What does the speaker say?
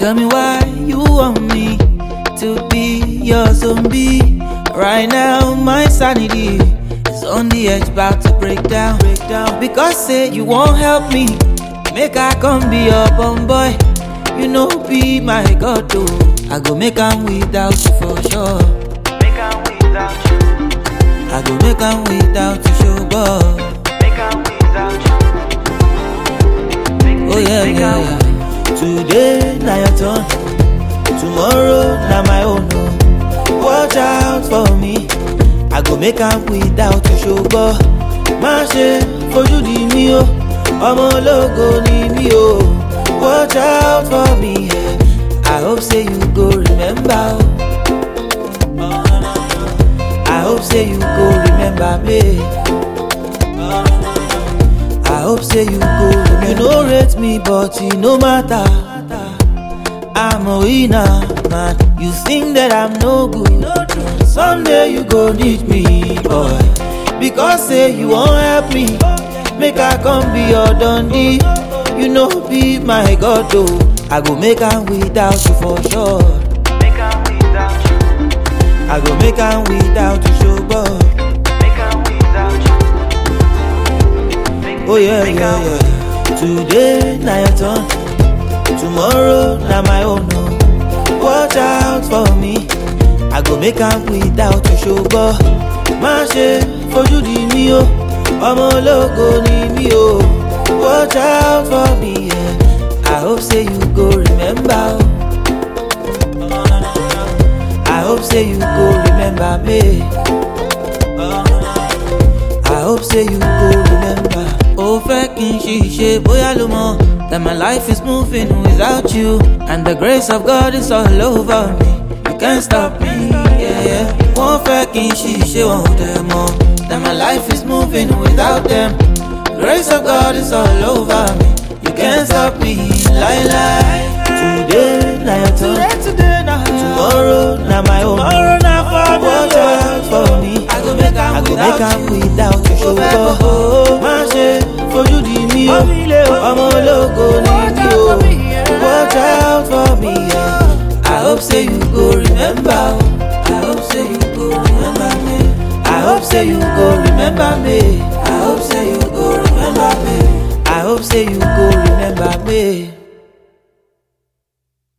Tell me why you want me to be your zombie. Right now, my sanity is on the edge, about to break down, break down. Because say you won't help me, make I come be your bum boy. You know, be my god, though. I go make am without you for sure. Make am without you. I go make am without you, show boy. Make am without you. Make, Oh yeah, make yeah, am yeah. Today na your turn, tomorrow na my own. Oh. Watch out for me, I go make am without you ṣùgbọ́n má ṣe fojú di mí o, ọmọ ológo ni mí o. Watch out for me, yeah. I hope say you go remember. Oh. I hope say you go remember me. I hope say you go remember. You no rate me, but it no matter. I'm a winner, man. You think that I'm no good. Someday you go need me, boy. Because say you won't help me. Make I come be your dundee. You know be my god though. I go make am without you for sure. Make am without you. I go make am without you, show boy. Make am without you. Make, Oh yeah, make yeah, am- yeah. Today na your turn, tomorrow na my own. Oh. Watch out for me, I go make am without you ṣùgbọ́n má ṣe fojú di mí o, ọmọ ológo ni mí o. Watch out for me, yeah. I hope say you go remember. Oh. I hope say you go remember me. I hope say you go remember. Ó fẹ́ kí n ṣiṣẹ́ bóyá ló mọ̀ that my life is moving without you and the grace of God is all over me. You can't stop me. Yeah, yeah. Wọ́n fẹ́ kí n ṣiṣẹ́ wọn ò dẹ̀ mọ̀ that my life is moving without them. Grace of God is all over me. You can't stop me. Lie, lie. Today na your turn. Today na Tomorrow na my own. Tomorrow na for me. Watch out for me. I go make am I go without make am you. without you Mo fẹ́ ṣùgbọ́n kó- má ṣe fojú di mí o Mọ́ mi lé o. ọmọ ológo ni Watch mí out o for me, yeah. watch out for me yeah. I hope say you go remember o I hope say you go remember me I hope say you go remember me I hope say you go remember me I hope say you go remember me.